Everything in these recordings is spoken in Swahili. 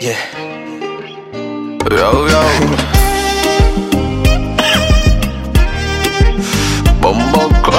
Yeah. Yo, yo. Bomboko.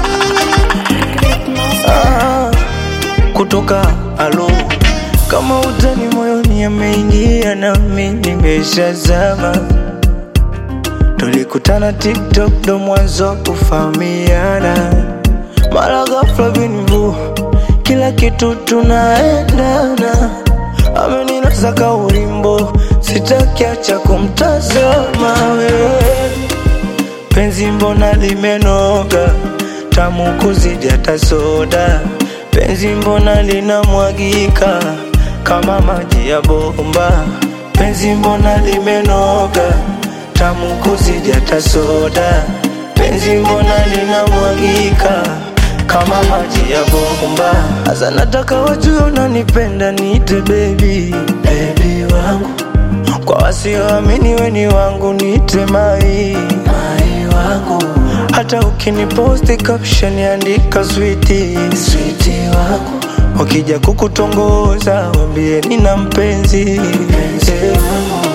ah, kutoka alo kama utani moyoni ameingia nami nimeshazama tulikutana tiktok ndo mwanzo kufahamiana mara ghafla binvu kila kitu tunaendana ameninasa ka ulimbo sitakiacha kumtazama wewe penzi mbona limenoga tamu kuzidi hata soda penzi mbona linamwagika kama maji ya bomba penzi mbona limenoga tamu kuzidi hata soda penzi mbona linamwagika kama maji ya bomba hasa nataka wajue unanipenda niite baby baby wangu kwa wasioamini weni wangu niite mai mai wangu hata ukiniposti caption andika switi switi wangu wakija kukutongoza wambie nina mpenzi mpenzi wangu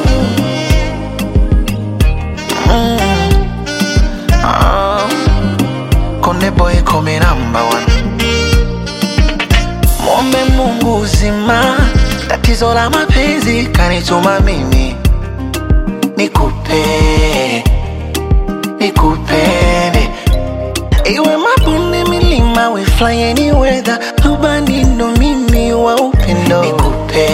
Ah, Konde boy come number one. Mwombe Mungu uzima, tatizo la mapenzi kanituma mimi nikupe nikupende, iwe mabonde, milima, we fly any weather, rubani ndo mimi wa upendo nikupe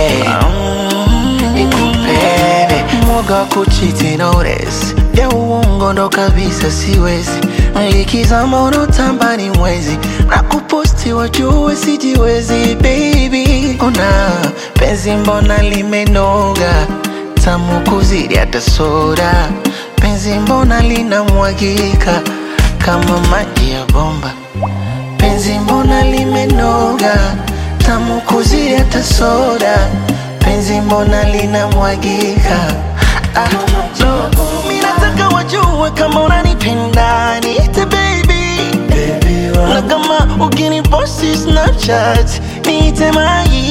nikupende, mwoga wa kuchiti notice ya uongo ndo kabisa siwezi likizama unotamba ni mwezi na kuposti wajue sijiwezi baby una penzi mbona limenoga tamu kuzidi hata soda penzi mbona linamwagika kama maji ya bomba penzi mbona limenoga tamu kuzidi hata soda penzi mbona linamwagika ah, no. Mi nataka wajue kama unanipenda niite baby baby na wangu kama ukiniposti snapchat niite mai